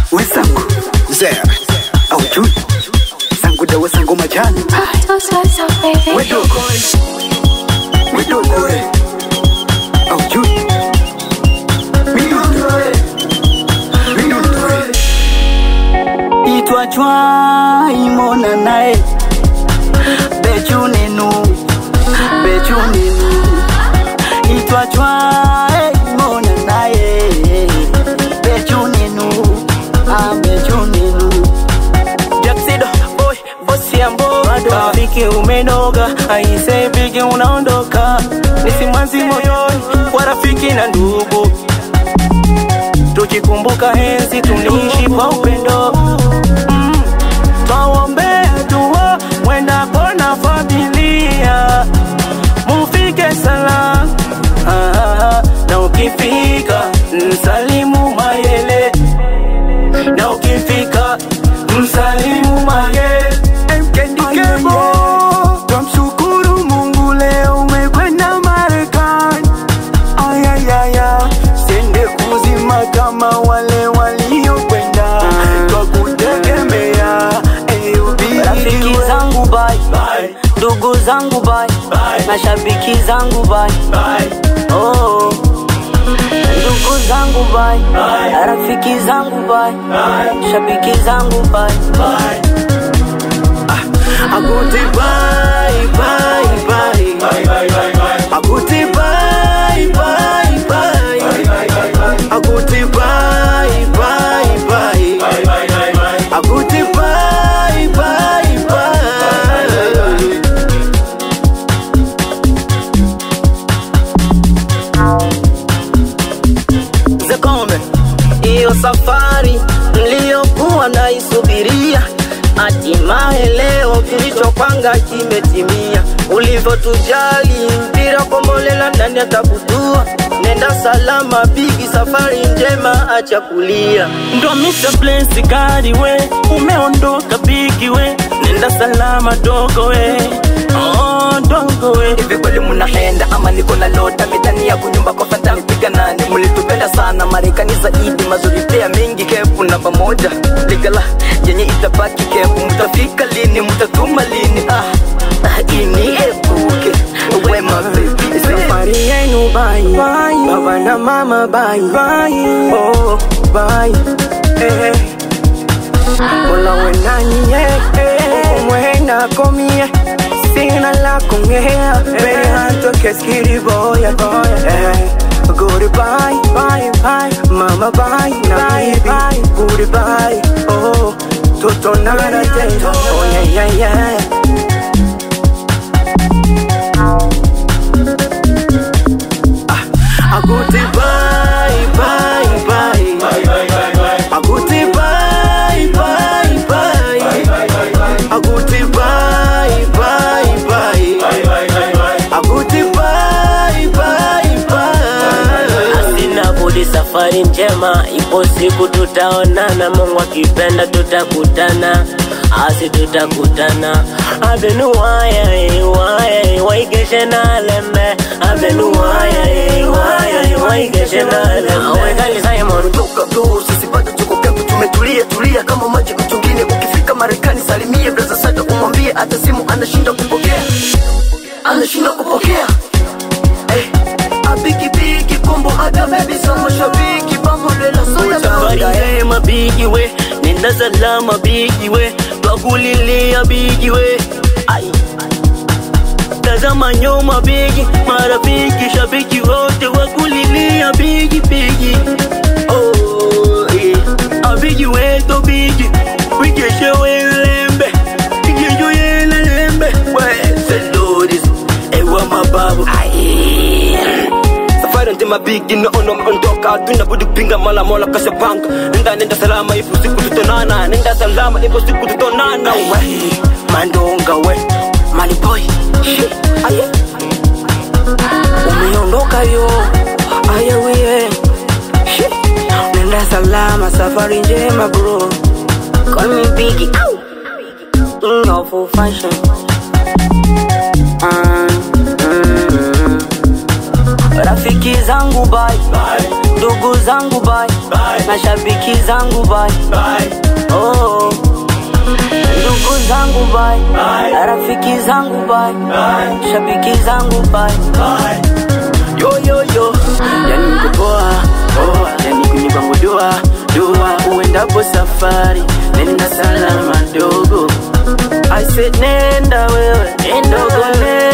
wenzangu Mzee. aujui zangu dawa zangu majani wedogo wedogo we aujui midundo midundo itwa chwa imona naye bechunenu bechunenu itwa chwa imona naye bechunenu ah bechunenu Jaxido, boy, bosi ya mboga Rafiki umenoga, aise pigi unaondoka Nisimwanzi moyoni, kwa rafiki na ndugu Tukikumbuka enzi tuliishi kwa upendo mm. Twaombea dua, mwenda kona familia Mufike salama ah, na ukifika msalimu mayele na ukifika msalimu mage Mkendikebo Twamshukuru Mungu leo umekwenda Marekani Ayayaya Sende kuzima kama wale waliokwenda Kwa kutegemea rafiki zangu bye ndugu zangu bye mashabiki zangu bye oh ndugu zangu bye rafiki zangu bye shabiki zangu bye Aguti bye bye bye Aguti bye bye bye Aguti bye bye bye Aguti bye bye bye Zekome, hiyo safari niliyokuwa naisubiria, hatimaye leo kilichopanga kimetimia. Ulivyotujali mpira kombolela ndani ya tabutua, nenda salama bigi, safari njema, acha kulia. Ndo Mr. Bless gari we, umeondoka bigi we, nenda salama dogo we, oh dogo we. Hivi kweli mnaenda ama niko na lota mitani ya kunyumba kwa fanta mpiga nani mlitupenda sana Marekani zaidi mazuri pia mengi kepu namba moja ligala yenye itabaki kepu mtafika lini mtatuma lini ah, ah ini epuke wema baby safari yenu bye baba na mama bye oh bye eh Mola wenani eh eh mwena komie sina la kongea very hard to kiss kitty boy boy eh Goodbye, bye, bye, mama bye, na baby, goodbye, oh, tutonana tena, oh yeah, yeah, yeah. Aguti bye bye bye. Aguti bye bye bye. Aguti bye bye bye. Aguti bye bye bye. Sina budi, safari njema, ipo siku tutaonana, Mungu akipenda tutakutana, asi tutakutana. Avenu waya eh, waya eh, waigeshe na lembe, avenu waya eh, waya eh, waigeshe na lembe. Wegali Simon, Toka tu sisi bado tuko pepo tumetulia tulia kama maji mtungini ukifika Marekani salimie brother Sada umwambie hata simu anashinda kupokea anashinda kupokea eh abiki biki kombo hata baby so mashabiki pamoja soya Safari njema bigi we, nenda salama bigi we, twakulilia bigi we. Ai. Tazama nyuma bigi, marafiki shabiki wote wakulilia bigi bigi. Oh, yeah. Abigi weto bigi, wigeshe welembe, wigeshe welembe. We, Seloris, ewa mababu. Ai. safari nzima bigi naona umeondoka tunabudi kupinga mala mola kashapanga nenda nenda salama ipo siku tutonana nenda salama ipo siku tutonana we mandonga we maliboy aye umeondoka yo ayawie nenda salama safari njema bro call me biggie Ow! king of all fashion Ah, mm, mm. rafiki zangu bye ndugu zangu bye, Bye. mashabiki zangu bye, Bye. oh. ndugu zangu bye, Bye. rafiki zangu bye, Bye. shabiki zangu bye. Bye. yo yo yo yani mkupoa poa yani kunipa dua dua uendapo safari nenda salama dogo I said nenda wewe dogo nenda